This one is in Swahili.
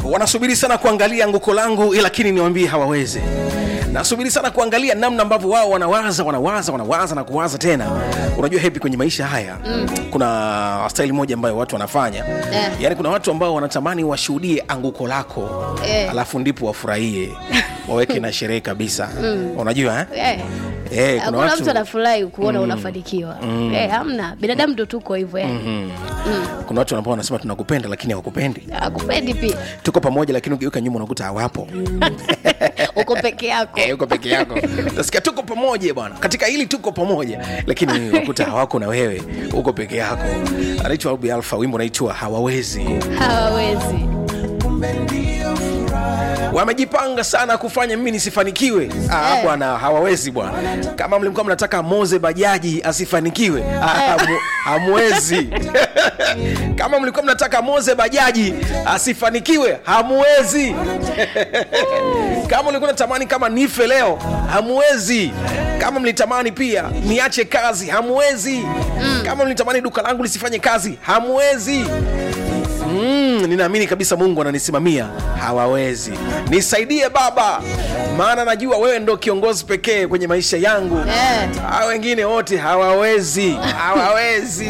wanasubiri sana kuangalia anguko langu lakini niwambie hawawezi nasubiri sana kuangalia namna ambavyo wao wanawaza wanawaza wanawaza na kuwaza tena unajua hepi kwenye maisha haya mm. kuna staili moja ambayo watu wanafanya Eh. yaani kuna watu ambao wanatamani washuhudie anguko lako Eh. alafu ndipo wafurahie waweke na sherehe kabisa mm. unajua eh? Eh. Eh, kuna hakuna watu mtu anafurahi kuona unafanikiwa Eh, hamna binadamu ndo tuko hivyo yani kuna watu ambao wanasema tunakupenda lakini hawakupendi akupendi pia tuko pamoja lakini ugeuka nyuma unakuta hawapo uko peke yako Eh, uko peke yako nasikia tuko pamoja bwana katika hili tuko pamoja lakini wakuta hawako na wewe uko peke yako anaitwa Albi alfa wimbo unaitwa hawawezi hawawezi wamejipanga sana kufanya mimi nisifanikiwe ah, Eh. bwana hawawezi bwana kama mlikuwa mnataka moze bajaji asifanikiwe ah, hamu- hamwezi kama mlikuwa mnataka moze bajaji asifanikiwe hamwezi kama ulikuwa natamani kama nife leo hamwezi kama mlitamani pia niache kazi hamwezi kama mlitamani duka langu lisifanye kazi hamwezi Mm, ninaamini kabisa mungu ananisimamia hawawezi nisaidie baba maana najua wewe ndo kiongozi pekee kwenye maisha yangu Eh. hawa wengine wote hawawezi hawawezi